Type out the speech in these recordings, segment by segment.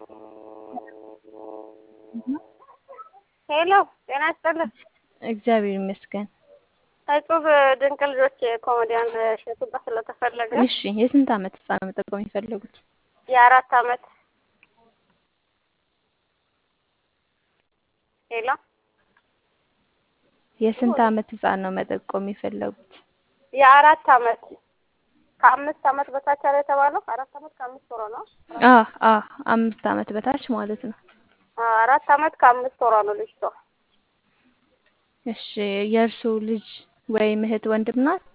ሄሎ ጤና ይስጥልን። እግዚአብሔር ይመስገን። እጹብ ድንቅ ልጆች ኮሜዲያን እሸቱ ጋር ስለተፈለገ እሺ የስንት ዓመት ህፃን ነው መጠቆም የፈለጉት? የአራት ዓመት ሄሎ የስንት ዓመት ህፃን ነው መጠቆም የፈለጉት? የአራት ዓመት ከአምስት ዓመት በታች አለ የተባለው አራት ዓመት ከአምስት ወሯ ነው። አ አ አምስት ዓመት በታች ማለት ነው። አራት ዓመት ከአምስት ወሯ ነው ልጅቷ። እሺ የእርሱ ልጅ ወይም እህት ወንድም ናት?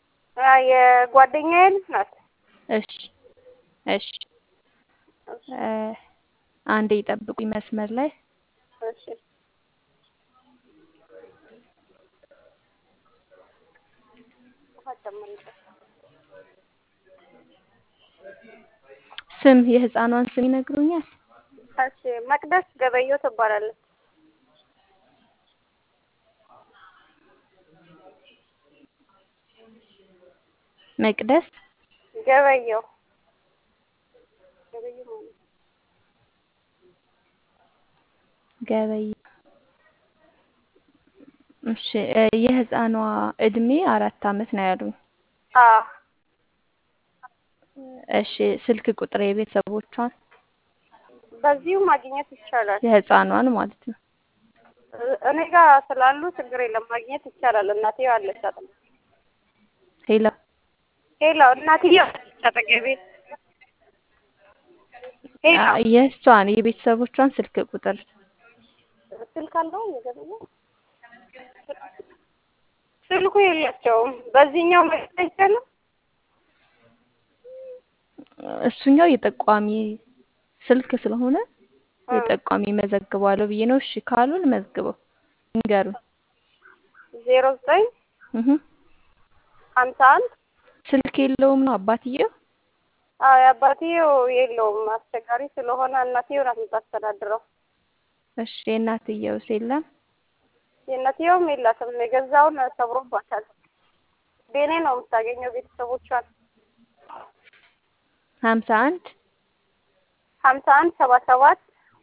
የጓደኛዬ ልጅ ናት። እሺ እሺ እ አንዴ ይጠብቁኝ መስመር ላይ እሺ ስም የህፃኗን ስም ይነግሩኛል? እሺ መቅደስ ገበየው ትባላለች። መቅደስ ገበየው ገበየው ማለት ገበየው እሺ እ የህፃኗ እድሜ አራት ዓመት ነው ያሉኝ። አዎ እሺ ስልክ ቁጥር የቤተሰቦቿን በዚሁ ማግኘት ይቻላል። የህፃኗን ማለት ነው። እኔ ጋር ስላሉ ችግር የለም ማግኘት ይቻላል። እናትየው አለች አጠገቤ። ሄሎ ሄሎ እናትየው አለች አጠገቤ። ሄሎ አ- የእሷን የቤተሰቦቿን ስልክ ቁጥር ስልክ አለው የገበየው ስልኩ የላቸውም። በዚህኛው መግኘት አይቻልም። እሱኛው የጠቋሚ ስልክ ስለሆነ የጠቋሚ መዘግባለሁ ብዬ ነው። እሺ ካሉ ልመዝግበው ንገሩን። ዜሮ ዘጠኝ እህ ሀምሳ አንድ ስልክ የለውም ነው አባትየው? አዎ የአባትየው የለውም አስቸጋሪ ስለሆነ እናትየው ናት የምታስተዳድረው። እሺ የእናትየውስ የለም? የእናትየውም የላትም የገዛውን ሰብሮባታል። ቤኔ ነው የምታገኘው ቤተሰቦቿን ሀምሳ አንድ ሀምሳ አንድ ሰባ ሰባት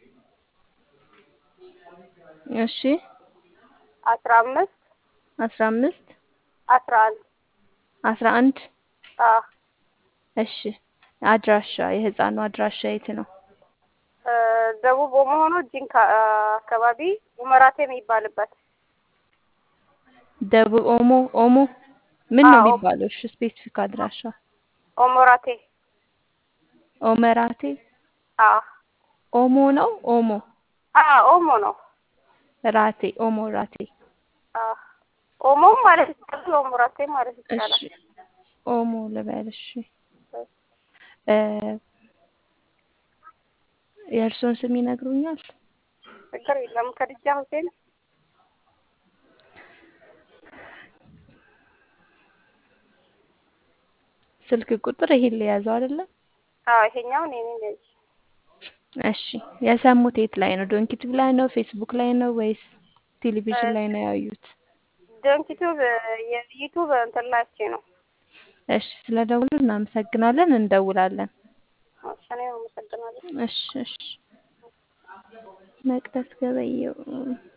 እሺ አስራ አምስት አስራ አምስት አስራ አንድ አስራ አንድ አዎ እሺ አድራሻ የህፃኑ አድራሻ የት ነው? እ ደቡብ ኦሞ ሆኖ ጂንካ አካባቢ ኡመራቴ የሚባልበት ደቡብ ኦሞ ኦሞ ምን ነው አዎ። የሚባለው? እሺ ስፔሲፊክ አድራሻ ኦሞራቴ ኦመራቴ አዎ ኦሞ ነው ኦሞ አዎ ኦሞ ነው ራቴ ኦሞ ራቴ አዎ ኦሞም ማለት ይቻላል ኦሞራቴ ማለት እሺ ይቻላል ኦሞ ልበል እሺ እ የእርሶን ስም ይነግሩኛል? ችግር የለም ከድጃ ሁሴን ስልክ ቁጥር ይሄን ሊያዘው አይደለም? አዎ ይሄኛው እኔ ነኝ ልጅ እሺ የሰሙት የት ላይ ነው? ዶንኪቲቭ ላይ ነው? ፌስቡክ ላይ ነው ወይስ ቴሌቪዥን ላይ ነው ያዩት? ዶንኪቱብ የዩቱብ እንትን ላይቼ ነው እሺ ስለ ደውሉ እናመሰግናለን። እንደውላለን። እሺ እኔም አመሰግናለሁ እሺ እሺ መቅደስ ገበየው